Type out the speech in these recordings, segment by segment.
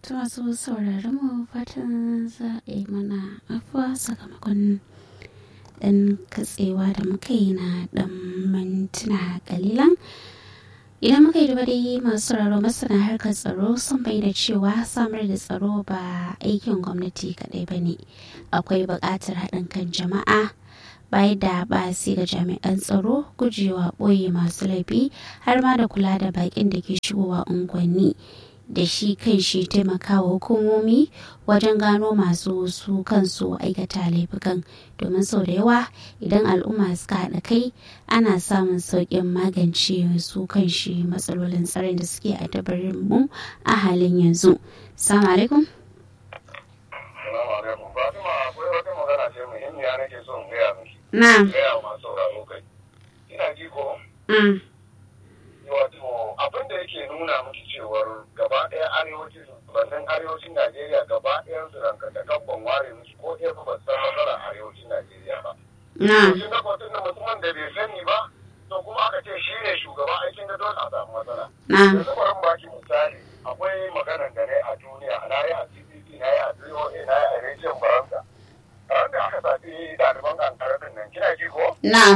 ta masu sauraron mu fatan za a yi mana afuwa sakamakon dan katsewa da muka yi na dan mintuna kalilan idan muka yi dai masu sauraro masana harkar tsaro sun bayyana cewa samar da tsaro ba aikin gwamnati kadai ba ne akwai buƙatar haɗin kan jama'a bai da basi ga jami'an tsaro gujewa ɓoye masu laifi har ma da kula da baƙin da ke shigowa unguwanni da shi kan shi taimakawa hukumomi wajen gano masu su kansu aikata laifukan domin sau da yawa idan al'umma suka haɗa kai ana samun sauƙin magance su kan shi matsalolin tsarin da suke a dabarin mu a halin yanzu. Salamu alaikum. Salamu alaikum. Fatima akwai wata magana ce muhimmiya nake so in gaya miki. Na. Gaya masu sauraro kai. Ina ji ko? Mm. Wato abin da yake nuna miki cewar gaba ɗaya arewacin bannin arewacin Najeriya gaba ɗayan su ranka da kabban ware musu ko ɗaya ba san matsalar arewacin Najeriya ba. Na. Shi na kwatun da mutumin da bai sani ba to kuma aka ce shi ne shugaba aikin da dole a samu matsala. Na. Yanzu bari in baki misali akwai maganar da na yi a duniya na yi a CBC na yi a VOA na yi a rediyon Faransa. Ran da aka zaɓi ɗaliban kankara din nan kina ji ko? Na.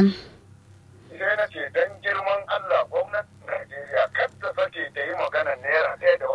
sai na ce don girman Allah gwamnatin Najeriya kar ta sake ta yi magana naira ɗaya da